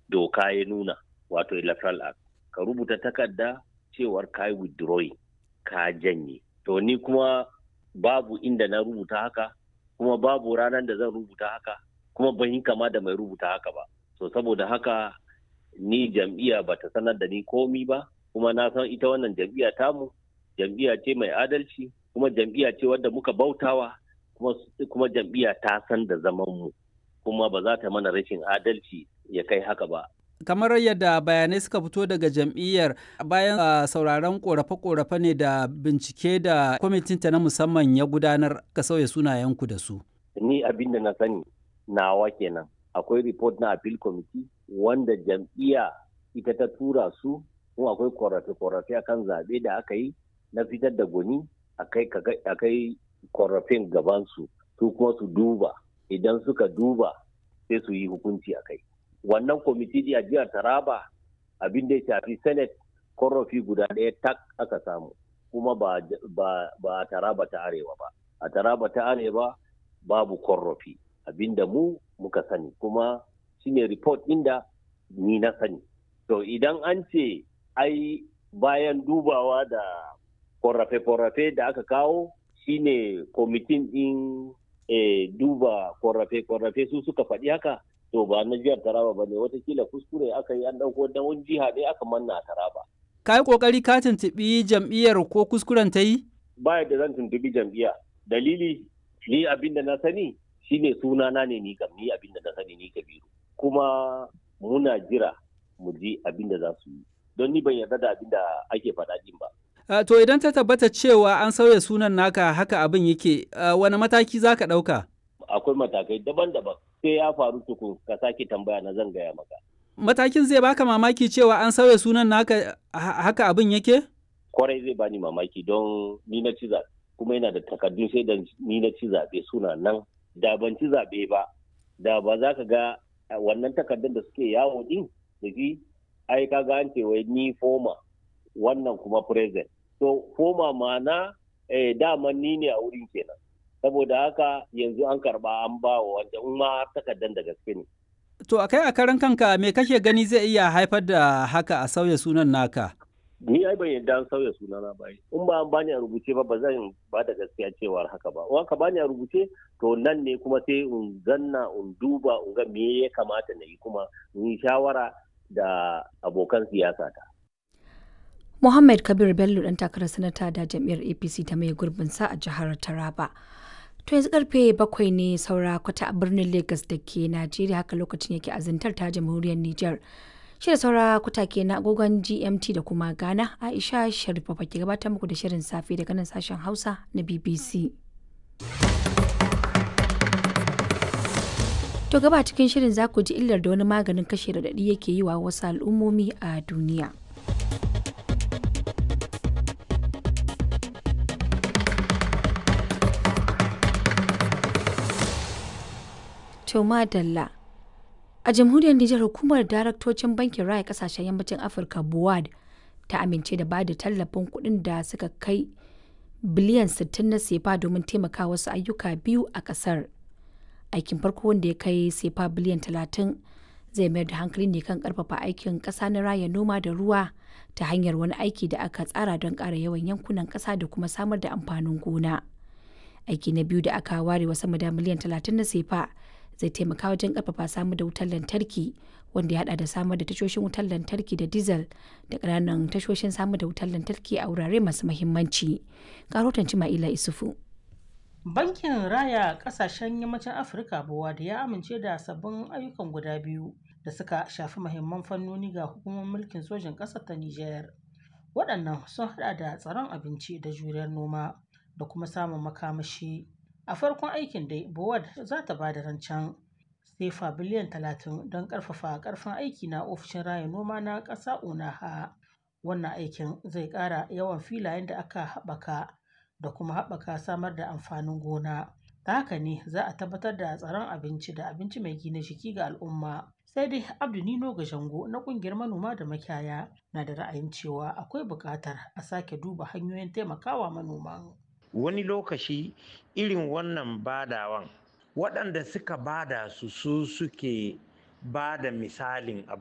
doka ya nuna wato electoral act ka rubuta takarda cewar ka yi withdrawing ka janye to ni kuma babu inda na rubuta haka kuma babu ranar da zan rubuta haka kuma ban yi kama da mai rubuta haka ba so saboda haka ni jam'iyya ba ta sanar da ni komi ba kuma na san ita wannan jam'iyya tamu jam'iyya ce mai adalci kuma jam'iyya ce wadda muka bautawa kuma, kuma jam'iyya ta san da zaman mu kuma ba za ta mana rashin adalci ya kai haka ba kamar yadda bayanai suka fito daga jam'iyyar bayan uh, sauraron korafe-korafe ne da bincike da kwamitinta na musamman ya gudanar ka sauya sunayenku da su ni abin da na sani nawa kenan akwai report na appeal committee wanda jam'iyya ita ta tura su kuma akwai korafe-korafe akan zaɓe da aka yi na fitar da gwani akai korafin gabansu su kuma su duba idan suka duba sai su yi hukunci a kai wannan kwamiti a jihar taraba abin da ya shafi senate korafi guda ɗaya tak aka samu kuma ba, ba, ba a taraba ta arewa ba a taraba ta arewa babu korafi abin da mu muka sani kuma shine report inda ni na sani to idan an ce ai bayan dubawa da korafe-korafe da aka kawo shine kwamitin ɗin e, duba korafe-korafe su suka faɗi haka to ba na jihar taraba ba ne watakila kuskure aka yi an ɗauko da wani jiha ne aka manna a taraba. ka yi ƙoƙari ka tuntuɓi jam'iyyar ko kuskuren ta yi? ba da zan tuntuɓi jam'iyya dalili ni abin da na sani shine sunana ne ni kam ni abin da na sani ni kabiru kuma muna jira mu ji abin da za su yi don ni ban yarda da abin da ake faɗa din ba. Uh, to idan ta tabbata cewa an sauya sunan naka haka abin yake uh, wani mataki za ka ɗauka? Akwai matakai daban-daban sai ya faru tukun ka sake tambaya na zan gaya maka. Matakin zai baka mamaki cewa an sauya sunan naka haka abin yake? Kwarai zai bani mamaki don ni na ci zaɓe kuma yana da takardun sai da ni na ci zaɓe suna nan da ban ci zaɓe ba da ba za ka ga wannan takardun da suke yawo din da shi ai ka ga an ce wai ni foma wannan kuma present to foma mana eh, daman ni ne a wurin kenan saboda haka yanzu an karba an ba wa wanda in ma takardar da gaske ne to a kai a karan kanka me kake gani zai iya haifar da haka a sauya sunan naka ni ai ban yadda an sauya sunana ba in ba an bani a rubuce ba ba zan ba da gaskiya cewar haka ba in ka bani a rubuce to nan ne kuma sai in zanna in duba in ga me ya kamata na yi kuma in yi shawara da abokan siyasa ta Muhammad Kabir Bello ɗan takarar sanata da jam'iyyar APC ta mai gurbinsa a jihar Taraba. To yanzu karfe bakwai ne saura kwata a birnin Lagos da ke Najeriya haka lokacin yake azintar ta jamhuriyar Nijar. Shirin saura kwata ke na agogon GMT da kuma Ghana Aisha Sharifa ke gabatar muku da shirin safe daga nan sashen Hausa na BBC. To gaba cikin shirin za ku ji illar da wani maganin kashe raɗaɗi yake yi wa wasu al'ummomi a duniya. Toma Dalla. A jamhuriyar Nijar hukumar daraktocin bankin raya kasashen yammacin Afirka BUAD ta amince da bada tallafin kuɗin da suka kai biliyan 60 na sefa domin taimaka wasu ayyuka biyu a ƙasar. Aikin farko wanda ya kai sefa biliyan 30 zai mayar da hankali ne kan karfafa aikin ƙasa na raya noma da ruwa ta hanyar wani aiki da aka tsara don ƙara yawan yankunan ƙasa da kuma samar da amfanin gona. Aiki na biyu da aka ware wa sama da miliyan 30 na sefa zai taimaka wajen karfafa samar da wutar lantarki wanda ya hada da samar da tashoshin wutar lantarki da diesel da ƙananan tashoshin samar da wutar lantarki a wurare masu mahimmanci. Karotan Cima'ila Isufu. Bankin Raya Kasashen Yammacin Afirka buwa da ya amince da sabbin ayyukan guda biyu da suka shafi mahimman fannoni ga hukumar mulkin sojin ƙasar ta Nijar. Waɗannan sun hada da tsaron abinci da juriyar noma da kuma samun makamashi. a farkon aikin dai bowad za ta ba da rancen sefa biliyan 30 don karfafa karfin aiki na ofishin raya noma na ƙasa unaha wannan aikin zai ƙara yawan filayen da aka haɓaka da kuma haɓaka samar da amfanin gona ta haka ne za a tabbatar da tsaron abinci da abinci mai gina jiki ga al'umma sai dai abdu nino jango na kungiyar manoma da makiyaya na da ra'ayin cewa akwai buƙatar a sake duba hanyoyin taimakawa manoman wani lokaci irin wannan badawan waɗanda suka bada su su suke ba da misalin abu